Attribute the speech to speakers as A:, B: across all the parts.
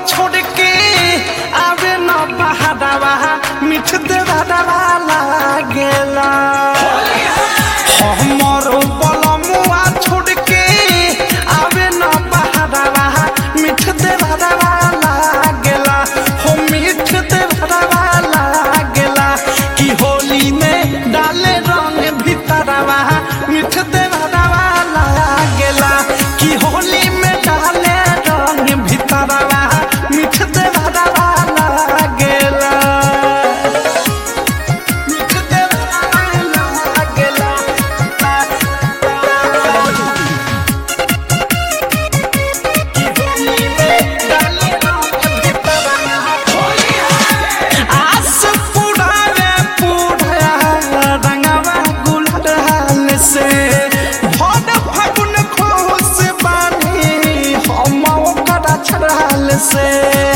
A: छोड़ के आवे न बहादवा मिठ देवा लागेला हमरो बलमुआ छोड़ के आवे न बहादवा मिठ देवा लागेला हो मिठ देवा लागेला कि होली में डाले रंग भीतरवा मिठ देवा लागेला कि होली में डाले रंग भीतरवा मिठ देवा लागेला मिठ देवा लागेला आस पुरावे पुढ़ा रंगवा गुलाल से भोर फागुन खोस बानी हम ओकरा छड़ाल से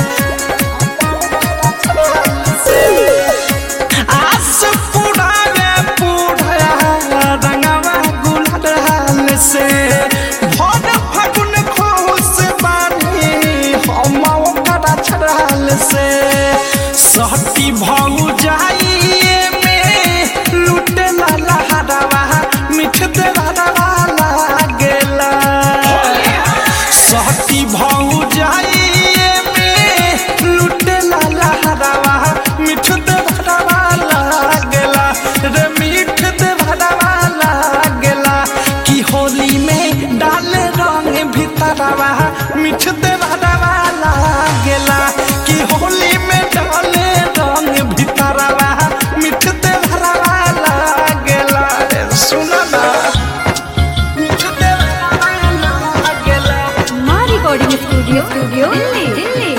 A: आस पुरावे पुढ़ा रंगवा गुलाल से भोर फागुन खोस बानी हम ओकरा छड़ाल से सहती भौ जाइए में लुटे लाला हरवा मिठ देवा लागेला सहती भौ जाइए में लुटे लाला हरवा मिठ देवा लागेला रे मिठ देवा लागेला कि होली में डाले रंग भीतरवा मिठ देवा लागेला कि होली में डाले रंग भीतरवा मिठ देवा लागेला रे सुना ना मिठ देवा लागेला
B: माँ recording studio studio Delhi Delhi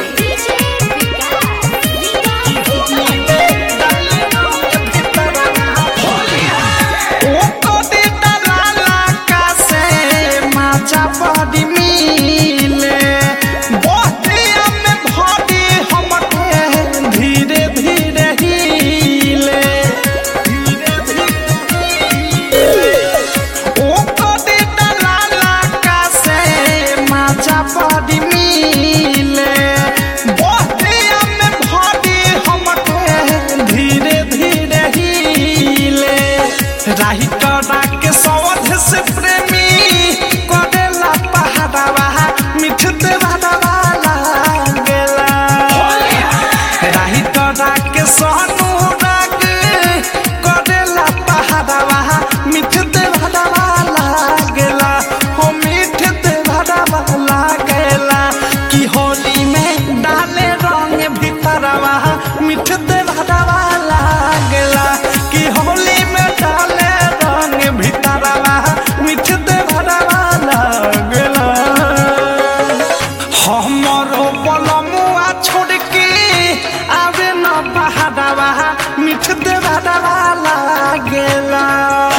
A: धीरे धीरे हिले ओ कदे दलाला का से माचा बड़ी मिले बहतिया में भरी हमके धीरे धीरे हिले राही करा के सवध से प्रेमी करेला पहाड़वा मिठ देवा लागेला राही करा के सोनू राग करेला पहाड़वा मिठ देवा लागेला हो मिठ देवा लागेला कि होली में डाले रंग भीतरवा मिठ देवा लागेला कि होली में डाले रंग भीतरवा मिठ देवा लागेला हमरो बलमुआ छोड़ के आवे न बहादवा मिठ देवा लागेला